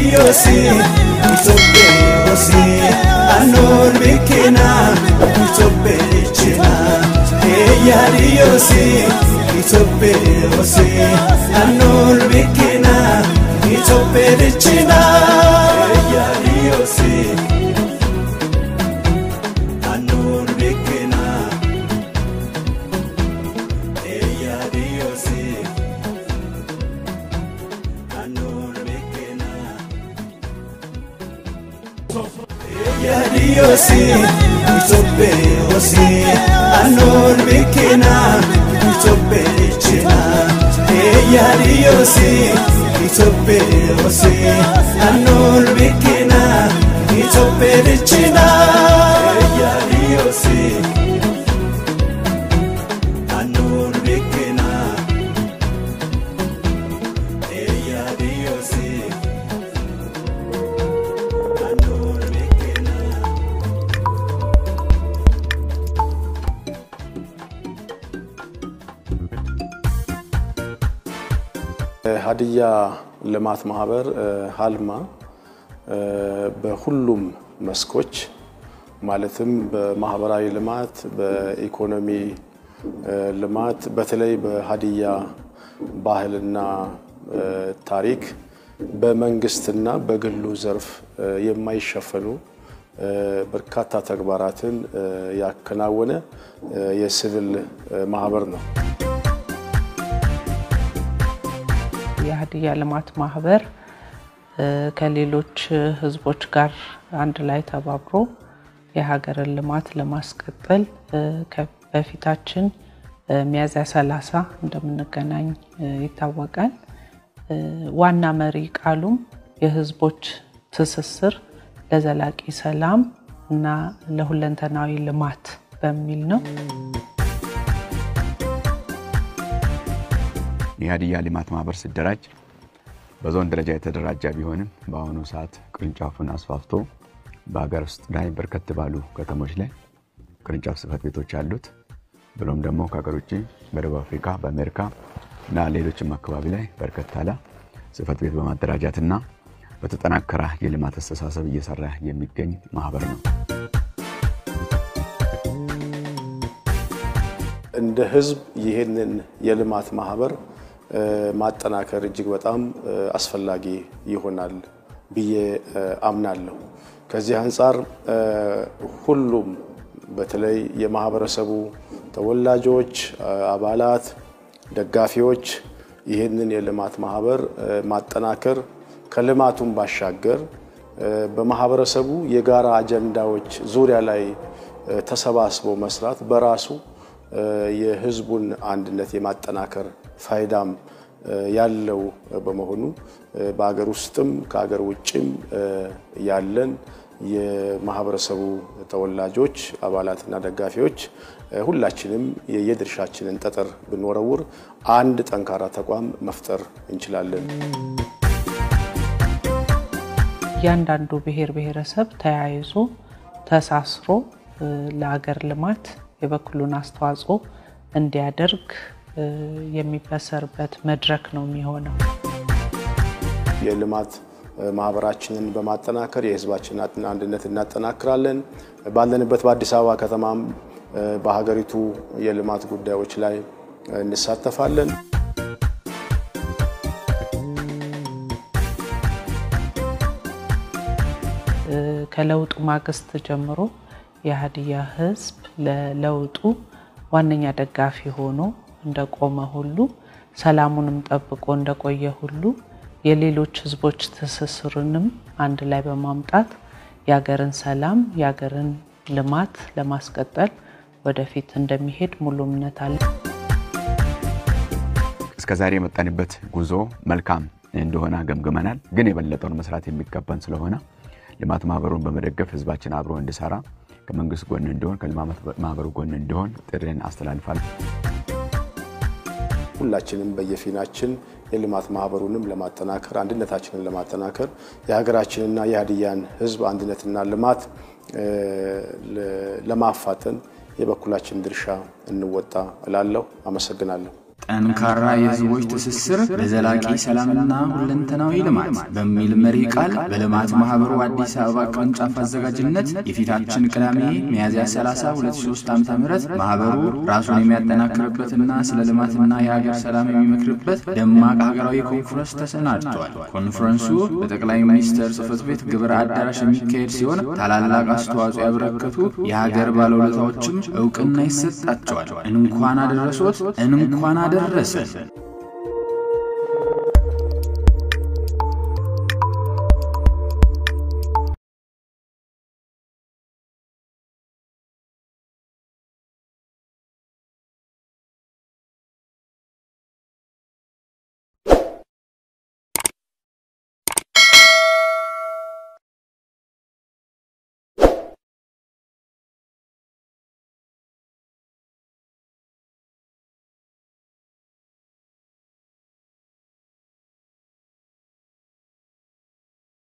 Yaadiyosi Itopheeyosi Annoon bikkina Itopheechina Yaadiyosi Itopheeyosi Annoon bikkina Itopheechina Yaadiyosi Annoon bikkina Yaadiyosi Annoon bikkina Yaadiyosi Itopheeyosi Annoon bikkina Itopheechina Yaadiyosi Itopheeyosi Annoon bikkina Itopheechina Yaadiyosi Annoon bikkina Yaadiyosi Annoon bikkina ሀዲያ ልማት ማህበር ሀልማ በሁሉም መስኮች ማለትም በማህበራዊ ልማት፣ በኢኮኖሚ ልማት በተለይ በሀዲያ ባህልና ታሪክ በመንግስትና በግሉ ዘርፍ የማይሸፈኑ በርካታ ተግባራትን ያከናወነ የሲቪል ማህበር ነው። የሀዲያ ልማት ማህበር ከሌሎች ህዝቦች ጋር አንድ ላይ ተባብሮ የሀገርን ልማት ለማስቀጠል በፊታችን ሚያዝያ 30 እንደምንገናኝ ይታወቃል። ዋና መሪ ቃሉም የህዝቦች ትስስር ለዘላቂ ሰላም እና ለሁለንተናዊ ልማት በሚል ነው። የሀዲያ ልማት ማህበር ሲደራጅ በዞን ደረጃ የተደራጀ ቢሆንም በአሁኑ ሰዓት ቅርንጫፉን አስፋፍቶ በሀገር ውስጥ ላይ በርከት ባሉ ከተሞች ላይ ቅርንጫፍ ጽህፈት ቤቶች አሉት። ብሎም ደግሞ ከሀገር ውጭ በደቡብ አፍሪካ፣ በአሜሪካ እና ሌሎችም አካባቢ ላይ በርከት ያለ ጽህፈት ቤት በማደራጃትና በተጠናከረ የልማት አስተሳሰብ እየሰራ የሚገኝ ማህበር ነው። እንደ ህዝብ ይህንን የልማት ማህበር ማጠናከር እጅግ በጣም አስፈላጊ ይሆናል ብዬ አምናለሁ። ከዚህ አንጻር ሁሉም በተለይ የማህበረሰቡ ተወላጆች፣ አባላት፣ ደጋፊዎች ይህንን የልማት ማህበር ማጠናከር ከልማቱም ባሻገር በማህበረሰቡ የጋራ አጀንዳዎች ዙሪያ ላይ ተሰባስቦ መስራት በራሱ የህዝቡን አንድነት የማጠናከር ፋይዳም ያለው በመሆኑ በሀገር ውስጥም ከሀገር ውጭም ያለን የማህበረሰቡ ተወላጆች አባላትና ደጋፊዎች ሁላችንም የየድርሻችንን ጠጠር ብንወረውር አንድ ጠንካራ ተቋም መፍጠር እንችላለን። እያንዳንዱ ብሔር ብሔረሰብ ተያይዞ ተሳስሮ ለሀገር ልማት የበኩሉን አስተዋጽኦ እንዲያደርግ የሚበሰርበት መድረክ ነው የሚሆነው። የልማት ማህበራችንን በማጠናከር የህዝባችንን አንድነት እናጠናክራለን። ባለንበት በአዲስ አበባ ከተማም በሀገሪቱ የልማት ጉዳዮች ላይ እንሳተፋለን። ከለውጡ ማግስት ጀምሮ የሀዲያ ህዝብ ለለውጡ ዋነኛ ደጋፊ ሆኖ እንደቆመ ሁሉ ሰላሙንም ጠብቆ እንደቆየ ሁሉ የሌሎች ህዝቦች ትስስርንም አንድ ላይ በማምጣት የሀገርን ሰላም የሀገርን ልማት ለማስቀጠል ወደፊት እንደሚሄድ ሙሉ እምነት አለ። እስከ ዛሬ የመጣንበት ጉዞ መልካም እንደሆነ ገምግመናል። ግን የበለጠውን መስራት የሚገባን ስለሆነ ልማት ማህበሩን በመደገፍ ህዝባችን አብሮ እንዲሰራ ከመንግስት ጎን እንዲሆን ከልማት ማህበሩ ጎን እንዲሆን ጥሪን አስተላልፋለሁ። ሁላችንም በየፊናችን የልማት ማህበሩንም ለማጠናከር አንድነታችንን ለማጠናከር የሀገራችንና የሀዲያን ህዝብ አንድነትና ልማት ለማፋጠን የበኩላችን ድርሻ እንወጣ እላለሁ። አመሰግናለሁ። ጠንካራ የሕዝቦች ትስስር ለዘላቂ ሰላምና ሁለንተናዊ ልማት በሚል መሪ ቃል በልማት ማኅበሩ አዲስ አበባ ቅርንጫፍ አዘጋጅነት የፊታችን ቅዳሜ ሚያዝያ 30 2003 ዓ ም ማኅበሩ ራሱን የሚያጠናክርበትና ስለ ልማትና የሀገር ሰላም የሚመክርበት ደማቅ ሀገራዊ ኮንፈረንስ ተሰናድቷል። ኮንፈረንሱ በጠቅላይ ሚኒስትር ጽሕፈት ቤት ግብረ አዳራሽ የሚካሄድ ሲሆን ታላላቅ አስተዋጽኦ ያበረከቱ የሀገር ባለውለታዎችም እውቅና ይሰጣቸዋል። እንኳን አደረሶት፣ እንኳን አደረሰን።